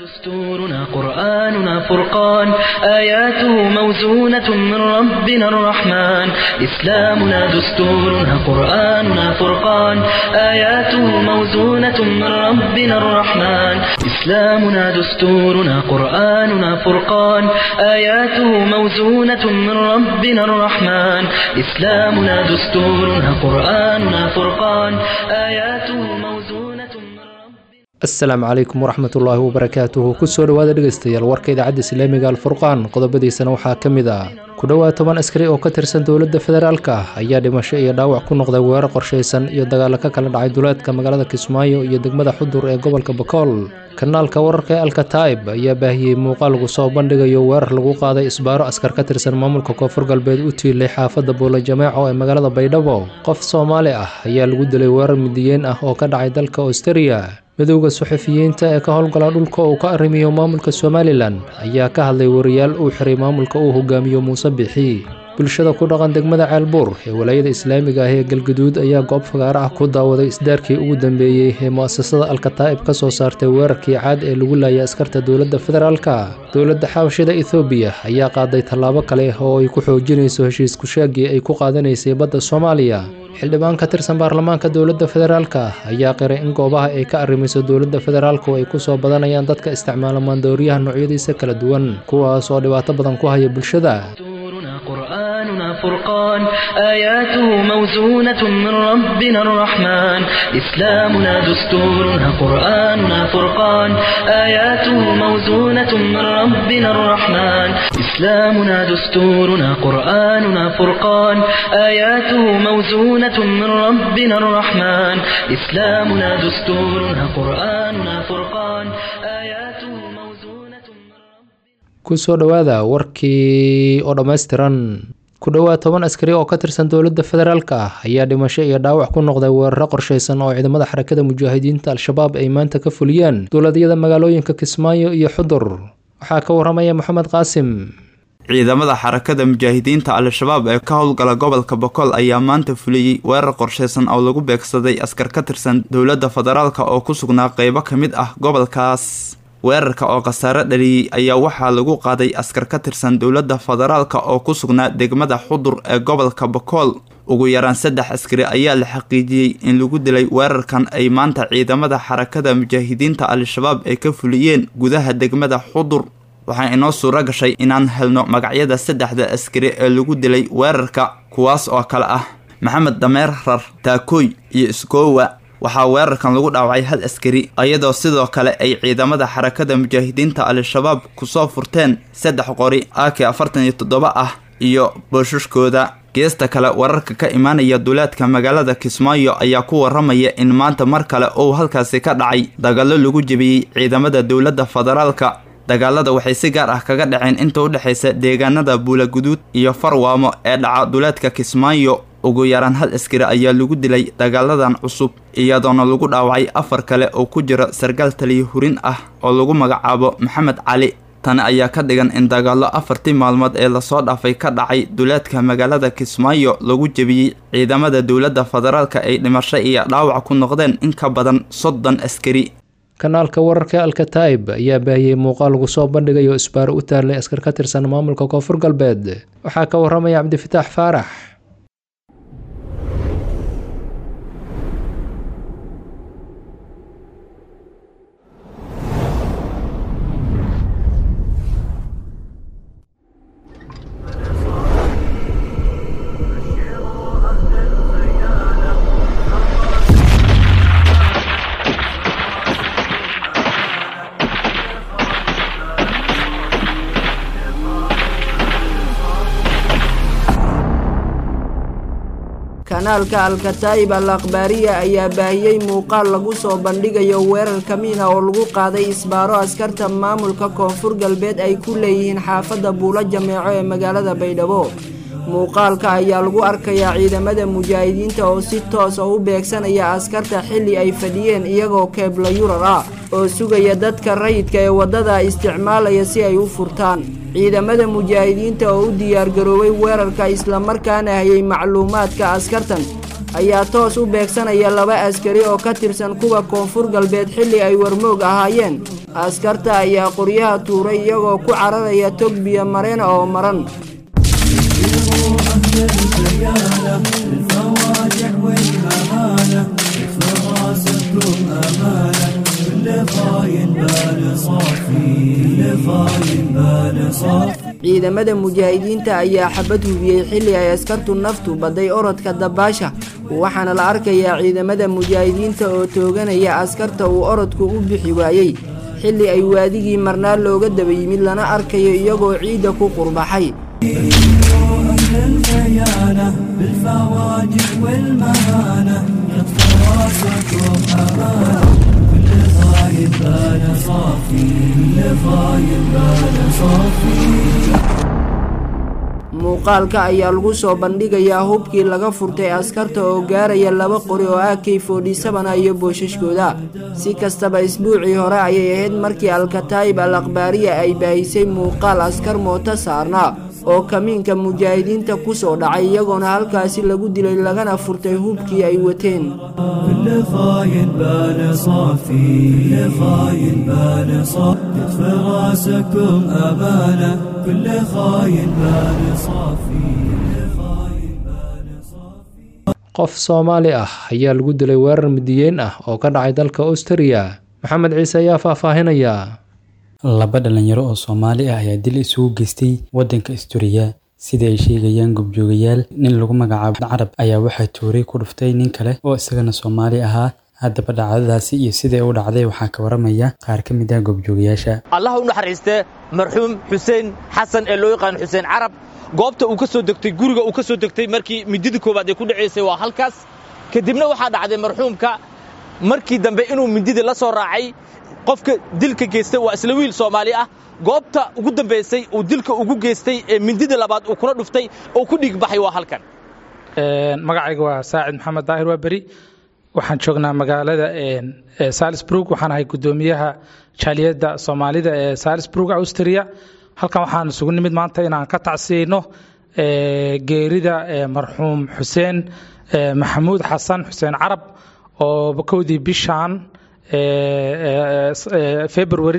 دستورنا قرآننا فرقان آياته موزونة من ربنا الرحمن إسلامنا دستورنا قرآننا فرقان آياته موزونة من ربنا الرحمن إسلامنا دستورنا قرآننا فرقان آياته موزونة من ربنا الرحمن إسلامنا دستورنا قرآننا فرقان آياته موزونة من ربنا asalaamu calaykum waraxmatullaahi wabarakaatuhu kusoo dhowaada dhegaystayaal warka idaacadda islaamiga alfurqaan qodobadiisana waxaa ka mid ah ku dhowaad toban askari oo ka tirsan dowladda federaalka ah ayaa dhimasho iyo dhaawac ku noqday weerar qorshaysan iyo dagaalo ka kala dhacay duleedka magaalada kismaayo iyo degmada xudur ee gobolka bakool kanaalka wararka ee alkataib ayaa baahiyey muuqaal lagu soo bandhigayo weerar lagu qaaday isbaaro askar ka tirsan maamulka koonfur galbeed u tiilay xaafadda buula jameeco ee magaalada baydhabo qof soomaali ah ayaa lagu dilay weerar midiyeen ah oo ka dhacay dalka austriya midowda suxufiyiinta ee ka howlgala dhulka uu ka arrimiyo maamulka somalilan ayaa ka hadlay wariyaal uu xiray maamulka uu hogaamiyo muuse bixi bulshada ku dhaqan degmada ceelbuur ee walaayada islaamiga ah ee galguduud ayaa goob fagaaro ah ku daawaday isdaarkii ugu dambeeyey ee mu'asasada alkataa'ib ka soo saartay weerarkii caad ee lagu laayay askarta dowladda federaalka dowladda xabashida ethoobiya ayaa qaaday tallaabo kale oo ay ku xoojinayso heshiis kushaagii ay ku qaadanaysay badda soomaaliya xildhibaan ka tirsan baarlamaanka dowladda federaalka ayaa qiray in goobaha ay ka arrimayso dowladda federaalku ay ku soo badanayaan dadka isticmaala maandooriyaha noocyadiisa kala duwan kuwaas oo dhibaato badan ku haya bulshada دستورنا قرآننا فرقان آياته موزونة من ربنا الرحمن إسلامنا دستورنا قرآننا فرقان آياته موزونة من ربنا الرحمن إسلامنا دستورنا قرآننا فرقان آياته موزونة من ربنا الرحمن إسلامنا دستورنا قرآننا فرقان آياته موزونة من ربنا kusoo dhowaada warkii oo dhammaystiran ku dhowaad toban askari oo ka tirsan dowladda federaalka ah ayaa dhimasho iyo dhaawac ku noqday weeraro qorshaysan oo ciidamada xarakada mujaahidiinta al-shabaab ay maanta ka fuliyeen dowladyada magaalooyinka kismaayo iyo xudur waxaa ka waramaya moxamed qaasim ciidamada xarakada mujaahidiinta al-shabaab ee ka howlgala gobolka bokool ayaa maanta fuliyey weerar qorshaysan oo lagu beegsaday askar ka tirsan dowladda federaalka oo ku sugnaa qeybo ka mid ah gobolkaas weerarka oo khasaare dhaliyey ayaa waxaa lagu qaaday askar ka tirsan dowladda federaalka oo ku sugnaa degmada xudur ee gobolka bakool ugu yaraan saddex askari ayaa la xaqiijiyey in lagu dilay weerarkan ay maanta ciidamada xarakada mujaahidiinta al-shabaab ay ka fuliyeen gudaha degmada xudur waxaa inoo suuro gashay inaan helno magacyada saddexda askari ee lagu dilay weerarka kuwaas oo kale ah maxamed dameerar taakooy iyo iskoowa waxaa weerarkan lagu dhaawacay hal askari iyadoo sidoo kale ay ciidamada xarakada mujaahidiinta al-shabaab kusoo furteen saddex qori ak afartan iyo toddoba ah iyo booshushkooda geesta kale wararka ka imaanaya duleedka magaalada kismaayo ayaa ku waramaya in maanta mar kale uu halkaasi ka dhacay dagalo lagu jebiyey ciidamada dowladda federaalka dagaalada waxay si gaar ah kaga dhaceen inta u dhexaysa deegaanada buulaguduud iyo farwaamo ee dhaca duleedka kismaayo ugu yaraan hal askari ayaa lagu dilay dagaaladan cusub iyadoona lagu dhaawacay afar kale oo ku jira sargaal taliya hurin ah oo lagu magacaabo maxamed cali tani ayaa ka dhigan in dagaallo afartii maalmood ee lasoo dhaafay ka dhacay duleedka magaalada kismaayo lagu jebiyey ciidamada dowladda federaalka ay dhimasho iyo dhaawac ku noqdeen in ka badan soddon askari kanaalka wararka alkataib ayaa baahiyey muuqaal lagu soo bandhigayo isbaaro u taallay askar ka tirsan maamulka koonfur galbeed waxaa ka waramaya cabdifataax faarax kanaalka alkataa'ib al akhbaariya ayaa baahiyey muuqaal lagu soo bandhigayo weerar kamiina oo lagu qaaday isbaaro askarta maamulka koonfur galbeed ay ku leeyihiin xaafadda buulo jameeco ee magaalada baydhabo muuqaalka ayaa lagu arkayaa ciidamada mujaahidiinta oo si toos oo u beegsanaya askarta xilli ay fadhiyeen iyagoo keebla yurar ah oo sugaya dadka rayidka ee waddada isticmaalaya si ay u furtaan ciidamada mujaahidiinta oo u diyaargaroobay weerarka islamarkaana hayay macluumaadka askartan ayaa toos u beegsanaya laba askari oo ka tirsan kuwa koonfur galbeed xilli ay warmoog ahaayeen askarta ayaa qoryaha tuuray iyagoo ku cararaya tog biyo mareen oo maran ciidamada mujaahidiinta ayaa xabad hubiyey xilli ay askartu naftu badday orodka dabaasha waxaana la arkayaa ciidamada mujaahidiinta oo tooganaya askarta uu orodku u bixi waayey xilli ay waadigii marnaa looga daba yimid lana arkayo iyagoo ciidda ku qurbaxay muuqaalka ayaa lagu soo bandhigayaa hubkii laga furtay askarta oo gaaraya laba qori oo ak fodhisabana iyo boosashkooda si kastaba isbuucii hore ayay ahayd markii alkataayib al akhbaariya ay baahisay muuqaal askar mooto saarnaa oo kamiinka mujaahidiinta ku soo dhacay iyagoona halkaasi lagu dilay lagana furtay hubkii ay wateen qof soomaali ah ayaa lagu dilay weerar midiyeen ah oo ka dhacay dalka austriya maxamed ciise ayaa faahfaahinaya laba dhalinyaro oo soomaali ah ayaa dil isugu geystay waddanka asturiya sida ay sheegayaan gobjoogayaal nin lagu magacaabo carab ayaa waxaa tuuray ku dhuftay nin kale oo isagana soomaali ahaa haddaba dhacdadaasi iyo siday u dhacday waxaa ka waramaya qaar ka mid ah gobjoogayaasha allah u naxariistee marxuum xuseen xasan ee loo yaqaan xuseen carab goobta uu ka soo degtay guriga uu ka soo degtay markii midida koowaad ay ku dhacaysay waa halkaas kadibna waxaa dhacday marxuumka markii dambe inuu midida la soo raacay qofka dilka geystay waa isla wiil soomaali ah goobta ugu dambaysay uu dilka ugu geystay ee mindida labaad uu kula dhuftay oo ku dhiig baxay waa halkan magacayga waa saacid maxamed daahir waa beri waxaan joognaa magaalada salisburg waxaan ahay guddoomiyaha jaaliyadda soomaalida ee salisburg austria halkan waxaan isugu nimid maanta inaan ka tacsiyeyno geerida marxuum xuseen maxamuud xasan xuseen carab oo kowdii bishan february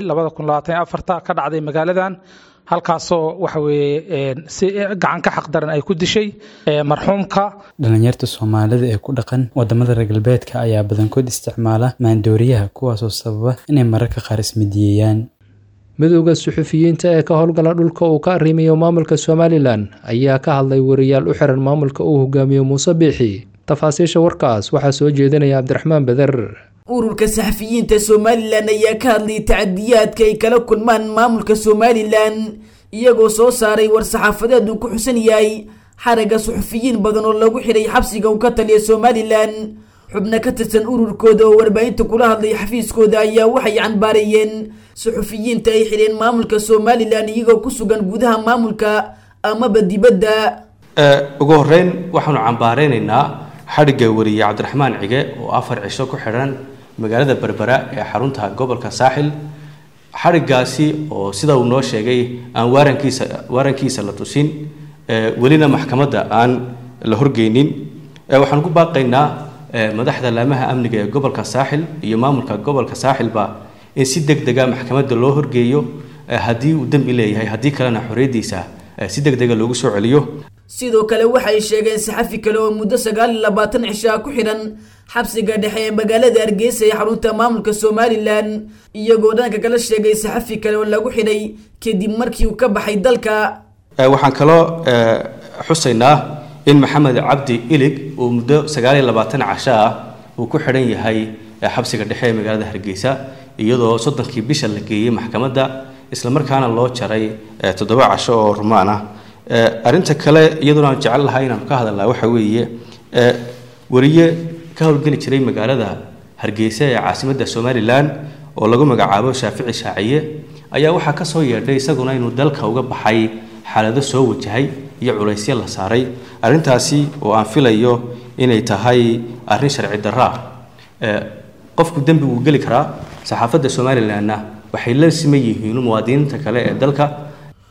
ka dhacday magaaladan halkaasoo waxa weye si gacan ka xaqdaran ay ku dishay marxuumka dhalinyarta soomaalida ee ku dhaqan wadamada reer galbeedka ayaa badankood isticmaala maandooriyaha kuwaasoo sababa inay mararka qaar ismidiyeeyaan midowda suxufiyiinta ee ka howlgala dhulka uu ka arrimayo maamulka somalilan ayaa ka hadlay wariyaal u xiran maamulka uu hogaamiyo muuse biixi tafaasiisha warkaas waxaa soo jeedinaya cabdiraxmaan beder ururka saxafiyiinta somalilan ayaa ka hadlayay tacadiyaadka ay kala kulmaan maamulka somalilan iyagoo soo saaray war-saxaafadeed uu ku xusan yahay xaragga suxufiyiin badan oo lagu xidhay xabsiga uu ka taliya somalilan xubno ka tirsan ururkooda oo warbaahinta kula hadlay xafiiskooda ayaa waxay canbaareeyeen suxufiyiinta ay xidheen maamulka somalilan iyagoo ku sugan gudaha maamulka amaba dibadda ugu horeyn waxaanu cambaareynayna xadhigga wariye cabdiraxmaan cige oo afar cisho ku xidhan magaalada berbera ee xarunta gobolka saaxil xadhiggaasi oo sida uu noo sheegay aan waarankiisa waarankiisa la tusin welina maxkamadda aan la horgeynin waxaan ku baaqaynaa madaxda laamaha amniga ee gobolka saaxil iyo maamulka gobolka saaxilba in si deg dega maxkamadda loo horgeeyo haddii uu dembi leeyahay haddii kalena xorriyaddiisa si deg dega loogu soo celiyo sidoo kale waxay sheegeen saxafi kale oo muddo sagaal iyo labaatan cishaa ku xidhan xabsiga dhexe ee magaalada hargeysa ee xarunta maamulka somalilan iyagoo dhanka kala sheegay saxafi kale oo lagu xidhay kadib markii uu ka baxay dalka waxaan kaloo xusaynaa in maxamed cabdi ilig uu muddo sagaal iyo labaatan casho ah uu ku xidhan yahay xabsiga dhexe ee magaalada hargeysa iyadoo soddonkii bisha la geeyey maxkamadda islamarkaana loo jaray toddoba casho oo rumaan ah arrinta kale iyaduna aan jecel lahay inaanu ka hadalnaa waxa weeye wariye ka howlgeli jiray magaalada hargeysa ee caasimadda somalilan oo lagu magacaabo shaafici shaaciye ayaa waxaa ka soo yeedhay isaguna inuu dalka uga baxay xaalado soo wajahay iyo culaysyo la saaray arrintaasi oo aan filayo inay tahay arrin sharci darra ah qofku dembi wuu geli karaa saxaafadda somalilanna waxay la siman yihiin muwaadiniinta kale ee dalka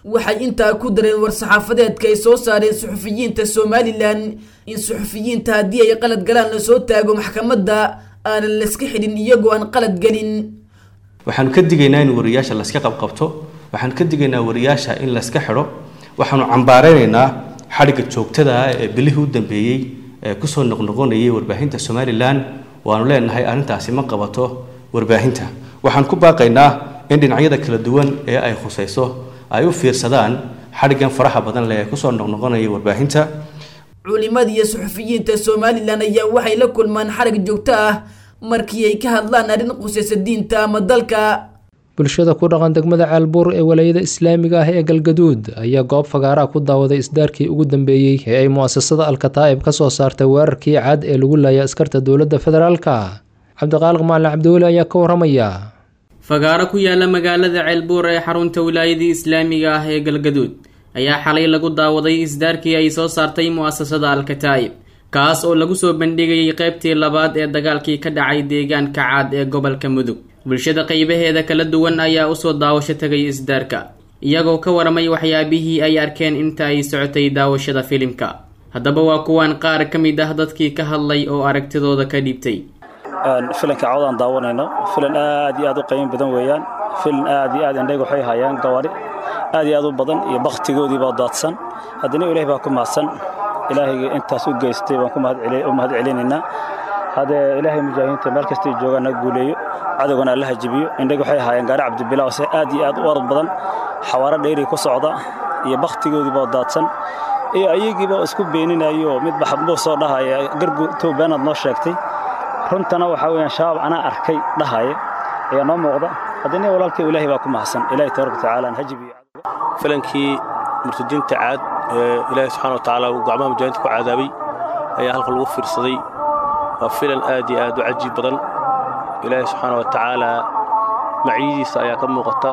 waxay intaa ku dareen war-saxaafadeedka ay soo saareen suxufiyiinta somalilan in suxufiyiinta haddii ay qalad galaan lasoo taago maxkamadda aanan layska xidhin iyagoo aan qalad gelin waxaanu ka digaynaa in wariyaasha layska qabqabto waxaanu ka digaynaa wariyaasha in layska xidho waxaanu cambaaraynaynaa xadhigga joogtada ah ee bilihii u dambeeyey ee kusoo noqnoqonayay warbaahinta somalilan waanu leenahay arrintaasi ma qabato warbaahinta waxaan ku baaqaynaa in dhinacyada kala duwan ee ay khusayso ay u fiirsadaan xadhiggan faraha badan leh ee kusoo noqnoqonaya warbaahinta culimada iyo suxufiyiinta somalilan ayaa waxay la kulmaan xarag joogto ah markii ay ka hadlaan arrin qusaysa diinta ama dalka bulshada ku dhaqan degmada caalbuur ee walaayada islaamiga ah ee galgaduud ayaa goob fagaaraha ku daawaday isdaarkii ugu dambeeyey ee ay mu'asasada alkataa'ib ka soo saartay weerarkii cad ee lagu laayay askarta dowladda federaalka cabdiqaaliq maalin cabdiweli ayaa ka waramaya fagaaro ku yaala magaalada ceelbuur ee xarunta wilaayadii islaamiga ah ee galgaduud ayaa xalay lagu daawaday isdaarkii ay soo saartay mu'asasada alkataa'ib kaas oo lagu soo bandhigayay qaybtii labaad ee dagaalkii ka dhacay deegaanka caad ee gobolka mudug bulshada qaybaheeda kala duwan ayaa usoo daawasho tagay isdaarka iyagoo ka waramay waxyaabihii ay arkeen inta ay socotay daawashada filimka haddaba waa kuwaan qaar ka mid ah dadkii ka hadlay oo aragtidooda ka dhiibtay filanka cawdaan daawanayno filan aad iyo aad u qiimo badan weeyaan filan aad iyo aad indhayga waxay hayaan gawaari aad iyo aad u badan iyo bakhtigoodiibaa daadsan haddana ilaah baa ku mahadsan ilaahayga intaas u geystay baan u mahad celinaynaa haddee ilaahay mujaahidiinta meel kastay joogaan na guuleeyo cadowgana allaha jibiyo indhayga waxay haayaan gaari cabdibilaa se aad iyo aad u orod badan xawaaro dheeri ku socda iyo bakhtigoodiibaa daadsan iyo ayagiiba isku beeninayo midba xabnuu soo dhahaya gargu towbaanaad noo sheegtay runtana waxaa weyaan shabaab anaa arkay dhahaya ayaa noo muuqda haddana walaalkay ilaahay baa ku mahadsan ilahi tabaraka watacaala ha jibiyo filankii murtadiinta caad ee ilaahay subxana wa tacaala uu gacmaha mujaahidiinta ku cadaabay ayaa halka lagu fiirsaday waa filan aad iyo aad u cajiib badan ilaahay subxaana wa tacaala macyadiisa ayaa ka muuqata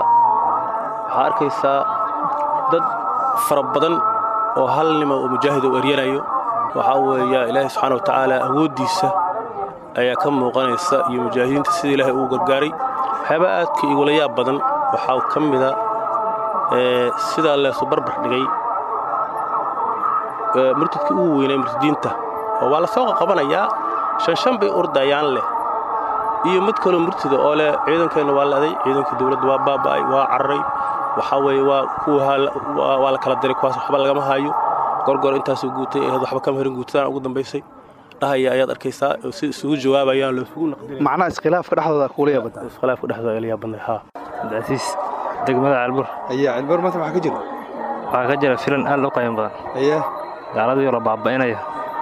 waxaa arkaysaa dad fara badan oo hal nima oo mujaahid u eryanayo waxaa weeya ilaahay subxaana wa tacaala awooddiisa ayaa ka muuqanaysa iyo mujaahidiinta sida ilaahay uu gargaaray waxyaaba aadka igula yaab badan waxaa ka mida sidaa leesu barbar dhigay murtadkii ugu weynay murtadiinta oo waa la soo qaqabanayaa shan shan bay ordayaan leh iyo mid kaloo murtida oo leh ciidankeenna waa la'day ciidankii dawladda waa baaba'ay waa cararay waxaa weeye waa kuwa waa la kala diray kuwaas waxba lagama haayo gorgor intaasuu guutay ahayd waxba kama herin guutadaan ugu dambaysay dhahaya ayaad arkaysaa oo si isugu jawaabayaan loo isugu naqdinay macnaha iskhilaafka dhexdooda kuula yaabada iskhilaafka dhexdooda la yaabadnay haa cabdicasiis degmada calbur ayaa cilbur maanta waxaa ka jira waxaa ka jira filan aad u qiimo badan ayaa gaaladii oo la baaba'inaya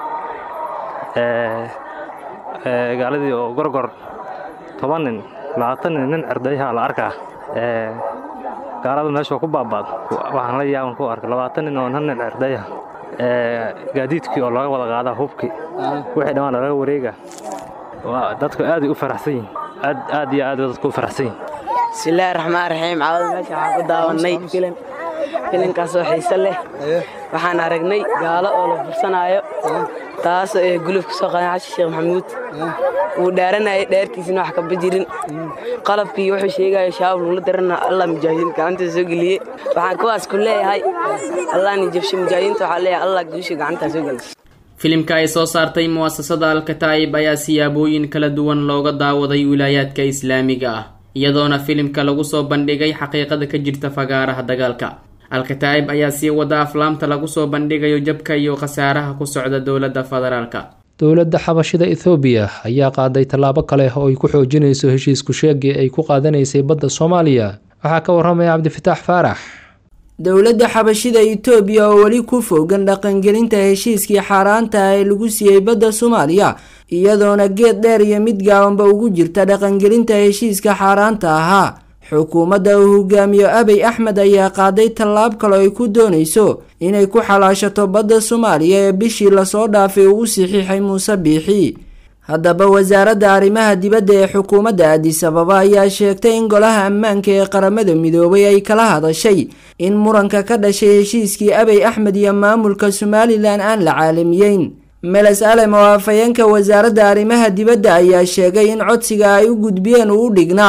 gaaladii oo gorgor toban nin labaatan nin nin cerdayaha la arkaa gaalada meesha ku baabaad waxaan la yaaban ku arkay labaatan nin oo hal nin cerdayaha gaadiidkii oo laga wada qaadaa hubkii wixii dhammaan laga wareega dadku aaday u faraxsan yihin aad aad iyo aad dadku u faraxsan yihin bismillaahi raxmaan raxiim caawada meesha waxaan ku daawannay filan filankaasoo xiise leh waxaan aragnay gaalo oo la fursanaayo taas ee guluf ka soo qadan xasan sheekh maxamuud wuu dhaaranayay dheertiisina wax kaba jirin qalabkii wuxuu sheegayo shabaab lagula darana allah mujaahidiin gacantiisa soo geliyey waxaan kuwaas ku leeyahay allah ni jabshe mujaahidiinta waxaa leeyahay allah guusha gacantaa soo gelisa filimka ay soo saartay mu'asasada alkataa'ib ayaa siyaabooyin kala duwan looga daawaday wilaayaadka islaamiga ah iyadoona filimka lagu soo bandhigay xaqiiqada ka jirta fagaaraha dagaalka alkataa'ib ayaa sii wada aflaamta lagu soo bandhigayo jabka iyo khasaaraha ku socda dowladda federaalka dowladda xabashida ethoobiya ayaa qaaday tallaabo kale oo ay ku xoojinayso heshiisku sheegii ay ku qaadanaysay badda soomaaliya waxaa ka waramaya cabdifitaax faarax dowladda xabashida itoobiya oo weli ku fogan dhaqangelinta heshiiskii xaaraanta ah ee lagu siiyey badda soomaaliya iyadoona geed dheer iyo mid gaabanba ugu jirta dhaqangelinta heshiiska xaaraanta ahaa xukuumadda uu hogaamiyo abey axmed ayaa qaaday tallaab kale ay ku doonayso inay ku xalaashato badda soomaaliya ee bishii lasoo dhaafay uu u saxiixay muuse biixi haddaba wasaaradda arrimaha dibadda ee xukuumadda addis ababa ayaa sheegtay in golaha ammaanka ee qaramada midoobay ay kala hadashay in muranka ka dhashay heshiiskii abey axmed iyo maamulka somalilan aan la caalamiyeyn meles alem oo afhayeenka wasaaradda arrimaha dibadda ayaa sheegay in codsiga ay u gudbiyeen uu u dhignaa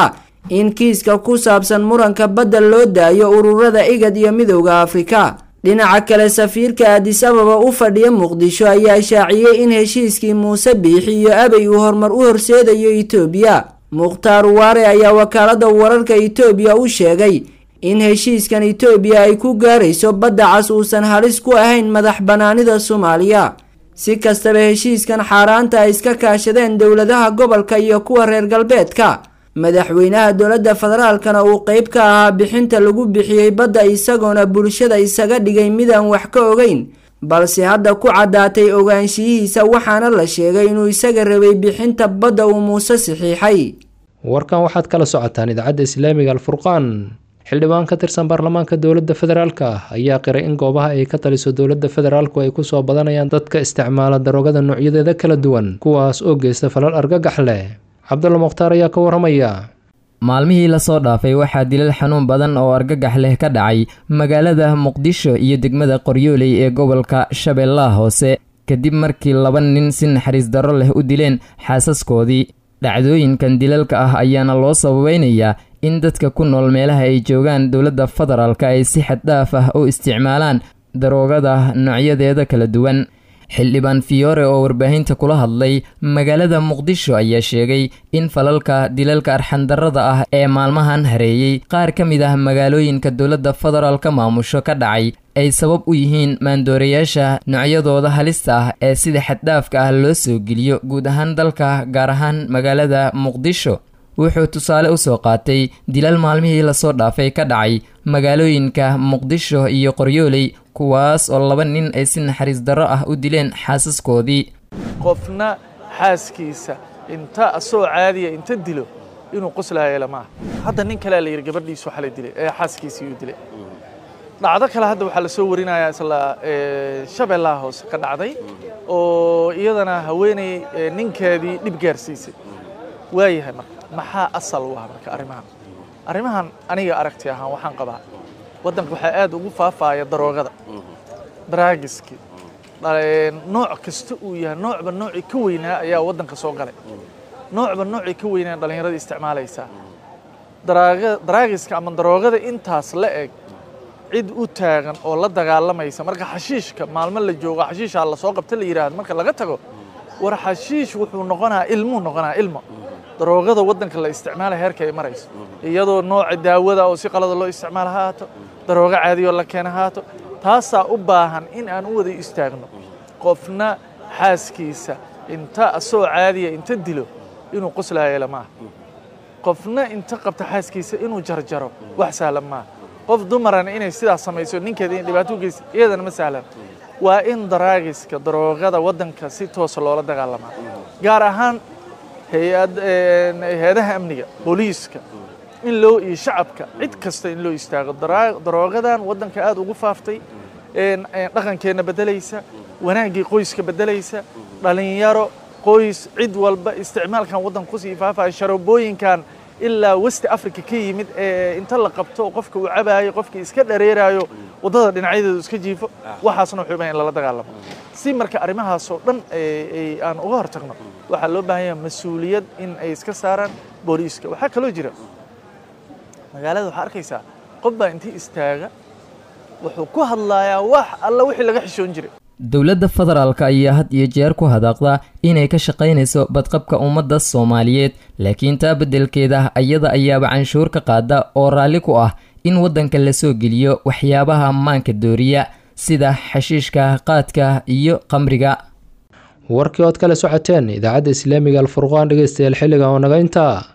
in kiiska ku saabsan muranka badda loo daayo ururada igad iyo midowda afrika dhinaca kale safiirka adis ababa u fadhiya muqdisho ayaa shaaciyey in heshiiskii muuse biixi iyo abay uu horumar u horseedayo itoobiya mukhtaar waare ayaa wakaalada wararka itoobiya u sheegay in heshiiskan itoobiya ay ku gaarayso badda cas uusan halis ku ahayn madax banaanida soomaaliya si kastaba heshiiskan xaaraanta ay iska kaashadeen dowladaha gobolka iyo kuwa reer galbeedka madaxweynaha dowladda federaalkana uu qeyb ka ahaa bixinta lagu bixiyey badda isagoona bulshada isaga dhigay midaan wax ka ogeyn balse hadda ku caddaatay ogaanshiyihiisa waxaana la sheegay inuu isaga rabay bixinta badda uu muuse saxiixay warkan waxaad kala socotaan idaacadda islaamiga alfurqaan xildhibaan ka tirsan baarlamaanka dowladda federaalka ayaa qiray in goobaha ay ka taliso dowladda federaalku ay kusoo badanayaan dadka isticmaala daroogada noocyadeeda kala duwan kuwaas oo geysta falal argagax leh cabdulla mukhtaar ayaa ka waramaya maalmihii lasoo dhaafay waxaa dilal xanuun badan oo argagax leh ka dhacay magaalada muqdisho iyo degmada qoryooley ee gobolka shabeellaha hoose kadib markii laba nin si naxariis darro leh u dileen xaasaskoodii dhacdooyinkan dilalka ah ayaana loo sababeynayaa in dadka ku nool meelaha ay joogaan dowladda federaalka ay si xaddhaaf ah u isticmaalaan daroogada noocyadeeda kala duwan xildhibaan fiyoore oo warbaahinta kula hadlay magaalada muqdisho ayaa sheegay in falalka dilalka arxandarrada ah ee maalmahan hareeyey qaar ka mid ah magaalooyinka dowladda federaalka maamusho ka dhacay ay sabab u yihiin maandoorayaasha noocyadooda halista ah ee sida xaddhaafka ah loo soo geliyo guud ahaan dalka gaar ahaan magaalada muqdisho wuxuu tusaale u soo qaatay dilal maalmihii lasoo dhaafay ka dhacay magaalooyinka muqdisho iyo qoryooley kuwaas oo laba nin ay si naxariis darro ah u dileen xaasaskoodii qofna xaaskiisa inta asoo caadiya inta dilo inuu qoslaaya lamaah hadda nin kalea la yidhi gabadhiisu xalay dilay ee xaaskiisii uu dilay dhacdo kale hadda waxaa la soo warinayaa isla shabeellaha hoose ka dhacday oo iyadana haweeney ninkeedii dhib gaarsiisay waayahay marka maxaa asal u ah marka arrimahan arrimahan aniga aragti ahaan waxaan qabaa waddanka waxaa aad ugu faafaaya daroogada daraagiskii nooc kasta uu yahay noocba noocii ka weynaa ayaa waddanka soo galay noocba noocii ka weynaa dhallinyarada isticmaalaysaa daraagiska ama daroogada intaas la eg cid u taagan oo la dagaalamaysa marka xashiishka maalmo la joogo xashiishaa lasoo qabta la yidhaahdo marka laga tago war xashiish wuxuu noqonaa ilmuu noqonaa ilmo daroogada waddanka la isticmaala heerka ay marayso iyadoo nooca daawada oo si qalada loo isticmaala ha haato daroogo caadiyoo la keena ha haato taasaa u baahan in aan u wada istaagno qofna xaaskiisa inta asoo caadiya inta dilo inuu qoslaayo lamaaha qofna inta qabta xaaskiisa inuu jarjaro wax sahlan maaha qof dumarana inay sidaas samayso ninkeeda in dhibaato u geysa iyadana ma sahlan waa in daraagiska daroogada waddanka si toosa loola dagaalamaa gaar ahaan hay-adaha amniga booliiska in loo iyo shacabka cid kasta in loo istaago daroogadan waddanka aad ugu faaftay dhaqankeenna beddelaysa wanaaggii qoyska beddelaysa dhallinyaro qoys cid walba isticmaalkan waddanka kusii faafaya sharoobooyinkan ilaa westi africa ka yimid ee inta la qabto qofka uu cabaayo qofkii iska dhareeraayo waddada dhinacyadeedu iska jiifo waxaasna wuxuu baahan in lala dagaalamo si marka arrimahaasoo dhan aan uga hortagno waxaa loo baahan yahay mas-uuliyad in ay iska saaraan booliiska waxaa kaloo jira magaalada waxaa arkaysaa qof baa intii istaaga wuxuu ku hadlayaa wax alla wixii laga xishoon jiray dowladda federaalka ayaa had iyo jeer ku hadaaqda inay ka shaqaynayso badqabka ummadda soomaaliyeed laakiin taa beddelkeeda iyada ayaaba canshuur ka qaada oo raalli ku ah in waddanka la soo geliyo waxyaabaha maanka dooriya sida xashiishka qaadka iyo qamriga warkii ood kala socoteen idaacadda islaamiga alfurqaan dhegeystayaal xilliga oo naga intaa